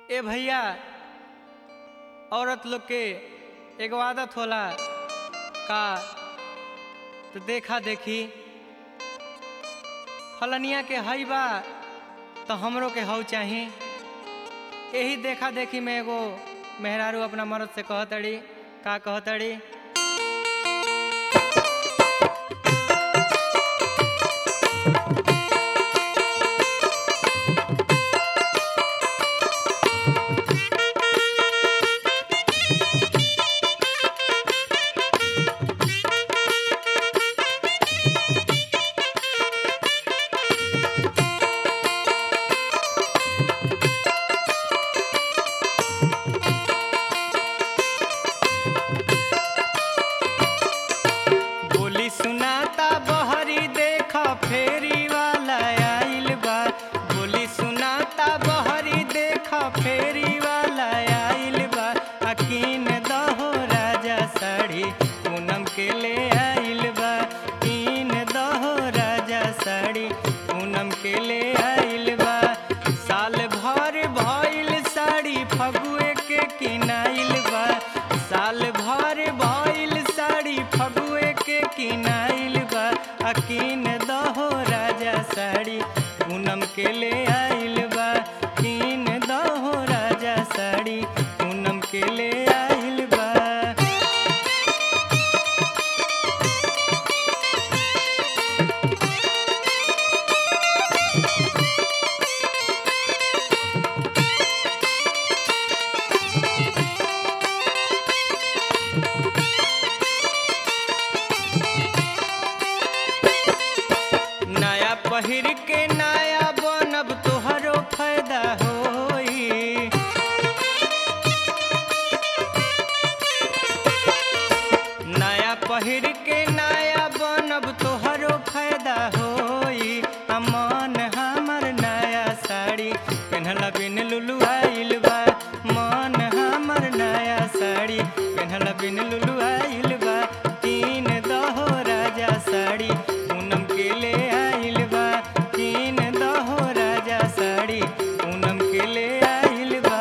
ए भैया औरत लोग के एगो आदत होला का तो देखा देखी फलनिया के हई बा तो हमरो के हऊ चाही यही देखा देखी में एगो मेहरारू अपना मर्द से कहतड़ी का कहतड़ी बोली सुनाता बहरी देख फेरी वाला आइल बा बोली सुनाता बहरी देख फेरी वाला आइल बा अकीन दहो राजा साड़ी पूनम के ले आइल बा कीन दहो राजा साड़ी पूनम के ले आइल बा साल भर भइल साड़ी फगुए के किनाइल बा साल भर भइल साड़ी फगुए के किनाइल बा अकीन दहो राजा साड़ी पूनम के ले आइल बा कीन दहो राजा साड़ी पूनम के ले आइल बा नया पहिर के नया बनब तोहरो फायदा होई नया पहिर के नया बनब तोहरो फायदा होई अमन हमर नया साड़ी पेन्हला बिन लुलु आइल बा मन हमर नया साड़ी पेन्हला बिन लुलु आइल बा तीन दहो राजा साड़ी पूनम के ले आइल बा तीन दहो राजा साड़ी पूनम के ले आइल बा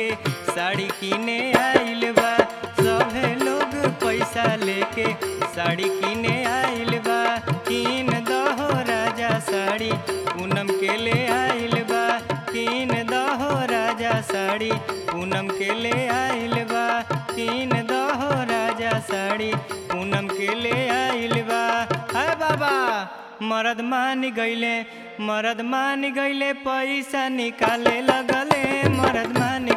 लेके साड़ी किने आइल बा सभे लोग पैसा लेके साड़ी किने आइल बा किन दहो राजा साड़ी पूनम के ले आइल बा किन दहो राजा साड़ी पूनम के ले आइल बा किन दहो राजा साड़ी पूनम के ले आइल बा हाय बाबा मरद मान गईले मरद मान गईले पैसा निकाले लगले मरद मान